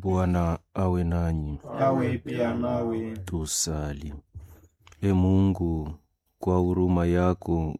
Bwana awe nanyi. awe pia nawe. Tusali. E Mungu, kwa huruma yako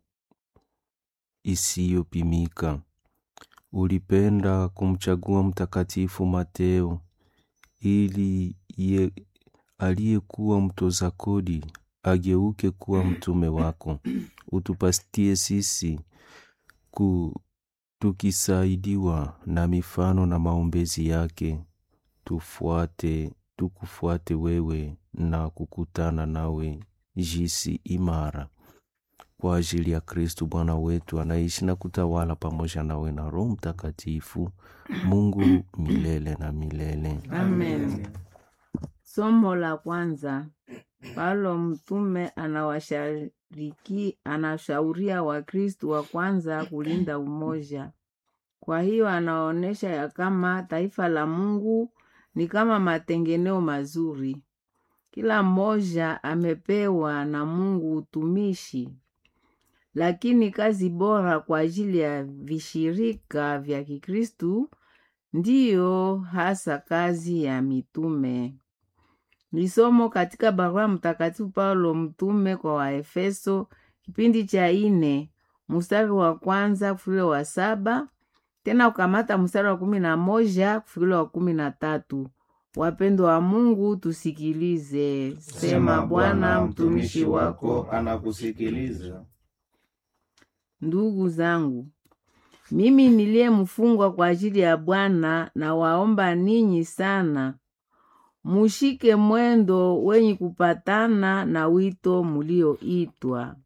isiyopimika ulipenda kumchagua Mtakatifu Mateo ili ye aliyekuwa mtoza kodi ageuke kuwa mtume wako. Utupatie sisi ku tukisaidiwa na mifano na maombezi yake tufuate tukufuate wewe na kukutana nawe jisi imara kwa ajili ya Kristu Bwana wetu anaishi na kutawala pamoja nawe na Roho Mtakatifu, Mungu milele na milele. Amen. Somo la kwanza. Paulo mtume anawashariki anashauria Wakristu wa kwanza kulinda umoja. Kwa hiyo anaonyesha ya kama taifa la Mungu ni kama matengeneo mazuri. Kila mmoja amepewa na Mungu utumishi, lakini kazi bora kwa ajili ya vishirika vya Kikristu ndiyo hasa kazi ya mitume. Ni somo katika barua Mtakatifu Paulo mtume kwa Waefeso, kipindi cha ine mstari wa kwanza kufikila wa saba tena ukamata mstari wa kumi na moja kufikila wa kumi na tatu. Wapendwa wa Mungu, tusikilize. Sema Bwana, mtumishi wako anakusikiliza. Ndugu zangu, mimi niliye mfungwa kwa ajili ya Bwana, na waomba ninyi sana mushike mwendo wenye kupatana na wito mulioitwa,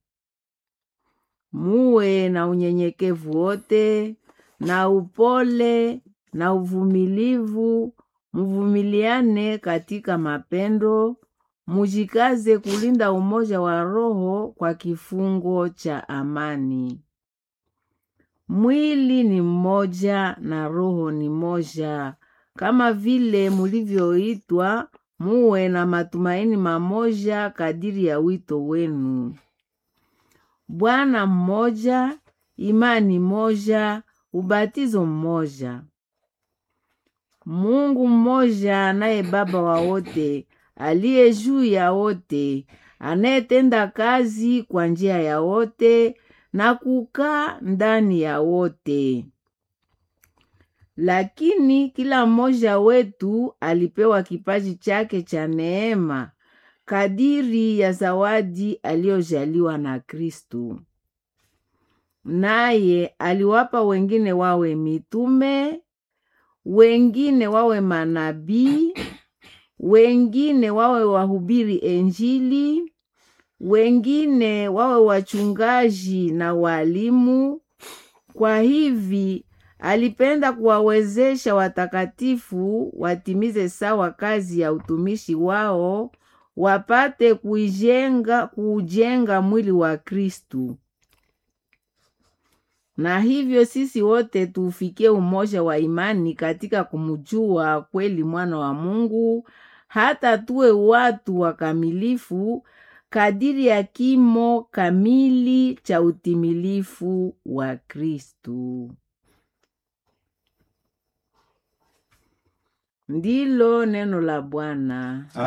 muwe na unyenyekevu wote na upole na uvumilivu, muvumiliane katika mapendo, mujikaze kulinda umoja wa roho kwa kifungo cha amani. Mwili ni mmoja na roho ni moja, kama vile mulivyoitwa, muwe na matumaini mamoja kadiri ya wito wenu. Bwana mmoja, imani moja, ubatizo mmoja. Mungu mmoja naye Baba wa wote, aliye juu ya wote, anayetenda kazi kwa njia ya wote na kukaa ndani ya wote. Lakini kila mmoja wetu alipewa kipaji chake cha neema kadiri ya zawadi aliyojaliwa na Kristu. Naye aliwapa wengine wawe mitume, wengine wawe manabii, wengine wawe wahubiri Injili, wengine wawe wachungaji na walimu. Kwa hivi alipenda kuwawezesha watakatifu watimize sawa kazi ya utumishi wao, wapate kuijenga kuujenga mwili wa Kristu. Na hivyo sisi wote tuufikie umoja wa imani katika kumjua kweli mwana wa Mungu, hata tuwe watu wakamilifu kadiri ya kimo kamili cha utimilifu wa Kristu. Ndilo neno la Bwana.